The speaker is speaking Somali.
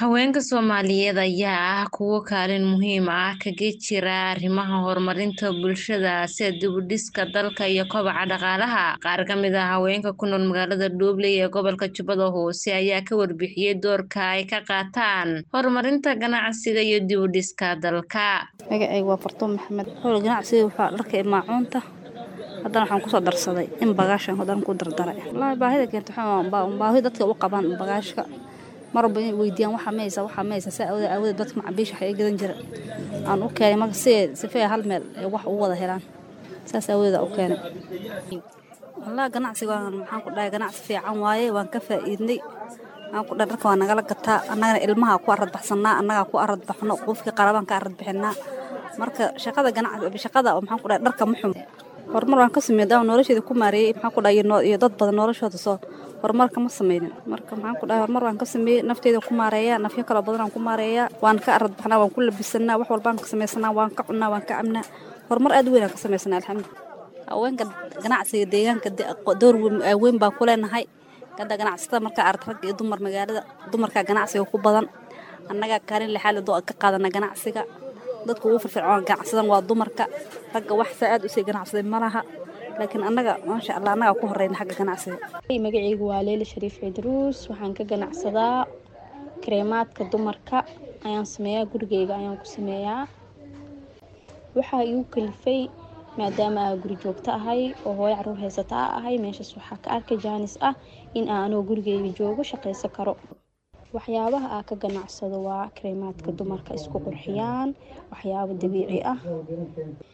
Haweenka Soomaaliyeed ayaa ah kuwo kaalin muhiim ah kaga jira arrimaha horumarinta bulshada sida dib u dhiska dalka iyo kobaca dhaqaalaha. Qaar ka mid ah haweenka ku nool magaalada Dhoble ee gobolka Jubbada Hoose ayaa ka warbixiyay doorka ay ka qaataan horumarinta ganacsiga iyo dib u dhiska dalka. Magacayga waa Fartuun Maxamed. Xool ganacsiga waxaa dharka iyo maacuunta. Haddana waxaan kusoo darsaday in bagaashan haddana ku dardaray. Wallaahi baahida keenta waxaa waa baahi dadka u qabaan bagaashka. mar walba inay weydiiyaan waxaa maysa waxaa maysa saa awooda awooda dadka macabiisha waxay gadan jira aan u keenay marka si sifee hal meel ay wax ugu wada helaan saas awooda u keenay wallaahi ganacsiga waan maxaan ku dhahay ganacsi fiican waaye waan ka faa'iidnay aan ku dhahay dharka waa nagala gataa annagana ilmaha ku arad baxsanaa annagaa ku arad baxno qofkii qarabaan ka arad bixinaa marka shaqada ganacsi shaqada maxaan ku dhahay dharka ma xumo horumar waan ka sameeyay daaw nolosheeda ku maareeyay maxaan ku dhahay iyo dad badan noloshooda soo horumarka ma sameynin marka maxaan ku dhahay horumar waan ka sameeyey nafteeda ku maareeyaa nafyo kala badan aan ku maareeyaa waan ka arad baxnaa waan ku labisanaa wax walbaan ka samaysanaa waan ka cunaa waan ka cabnaa horumar aad u weyn aan ka samaysanaa alxamdulilah haweenka ganacsiga deegaanka door weyn baa ku leenahay hadda ganacsatada markaa arag rag iyo dumar magaalada dumarkaa ganacsiga ku badan annagaa kaalin lixaad ka qaadana ganacsiga dadka ugu firfircoon ganacsadan waa dumarka ragga wax saa aad usii ganacsaday ma laha laakiin annaga maasha allah annagaa ku horeyna xagga ganacsiga magacaygu waa leeli shariif cidruus waxaan ka ganacsadaa kareemaadka dumarka ayaan sameeyaa gurigeyga ayaan ku sameeyaa waxaa igu kalifay maadaama aa guri joogto ahay oo hooyo caruur haysata a ahay meeshaas waxaa ka arkay jaanis ah in aan anoo gurigeyga joogo shaqaysan karo waxyaabaha aa ka ganacsado waa kareemaadka dumarka isku qurxiyaan waxyaabo dabiici ah